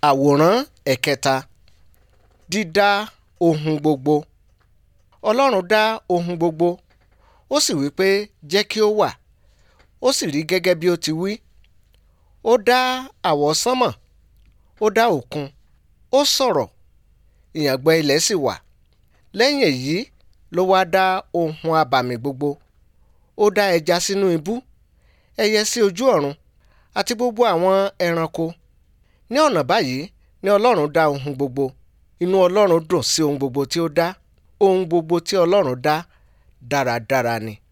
àwòrán ẹ̀kẹta dídá ohun gbogbo ọlọ́run dá ohun gbogbo ó sì wí pé jẹ́ kí ó wà ó sì rí gẹ́gẹ́ bí ó ti wí ó dá àwọsánmọ̀ ó dá òkun ó sọ̀rọ̀ ìyàngbẹ ilẹ̀ sì wà lẹ́yìn èyí ló wá dá ohun abàmì gbogbo ó dá ẹja sínú ibú ẹyẹ sí ojú ọ̀run àti gbogbo àwọn ẹranko ní ọ̀nà báyìí ni ọlọ́run dá ohun gbogbo inú ọlọ́run dùn sí ohun gbogbo tí ó dá ohun gbogbo tí ọlọ́run dá dáradára ni